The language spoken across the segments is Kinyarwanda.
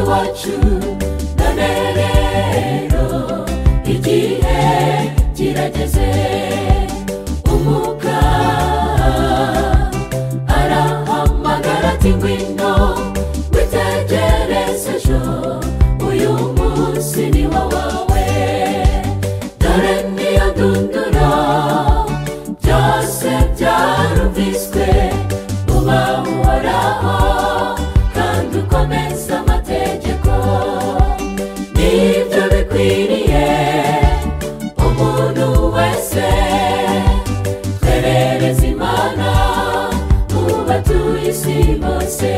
wacu none rero igihe kirageze umuka arahamagara ati ngwino witegereze ejo uyu munsi ni wawe dore niyo dundura byose byarumviswe uba uhoraho kandi ukomeza amategeko nibyo bikwiriye umuntu wese twerereze imana mu batuye isi bose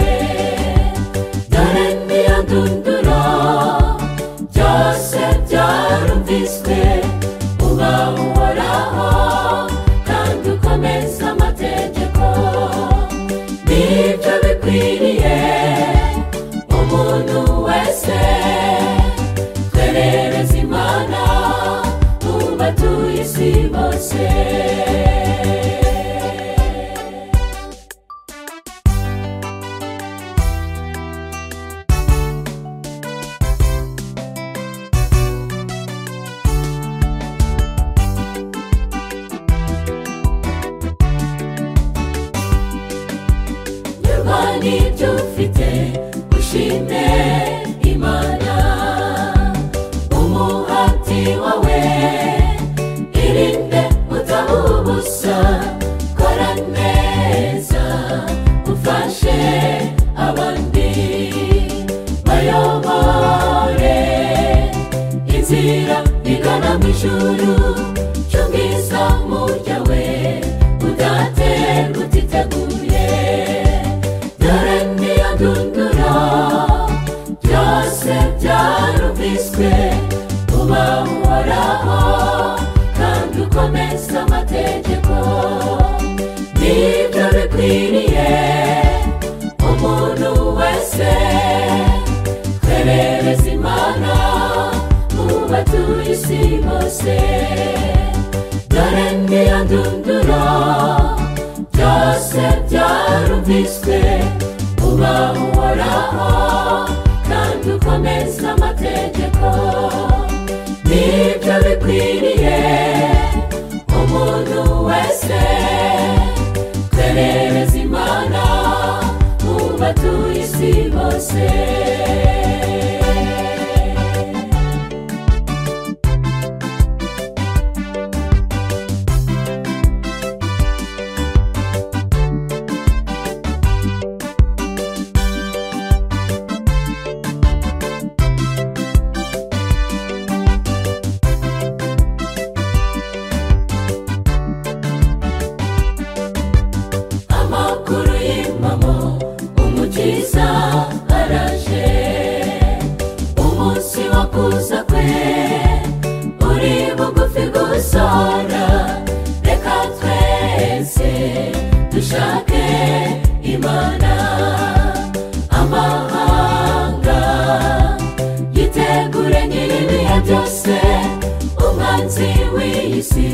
dore niyo dundura byose byarumviswe uba uhoraho kandi ukomeza amategeko nibyo bikwiriye umuntu wese twerereze imana mu batuye isi bose nyuma n'ibyo ufite ushime imana umuhati wawe irinde utaba ubusa kora neza ufashe abandi bayobore inzira igana mu ijuru cy'ubwiza muryawe udaterwa utiteguye dore niyo dundura byose byarumviswe uba uhoraho kandi ukomeza amategeko nibyo bikwiriye umuntu wese twerereze imana mu batuye isi bose dore niyo dundura byose byarumviswe uba uhoraho kandi ukomeza amategeko nibyo bikwiriye umuntu wese twerereze imana mu batuye isi bose amakuru y'impamo umukiza araje umunsi wo kuza kwe uri bugufi gusora reka twese dushake imana amahanga yitegure nyir'ibihe byose umwanzi w'isi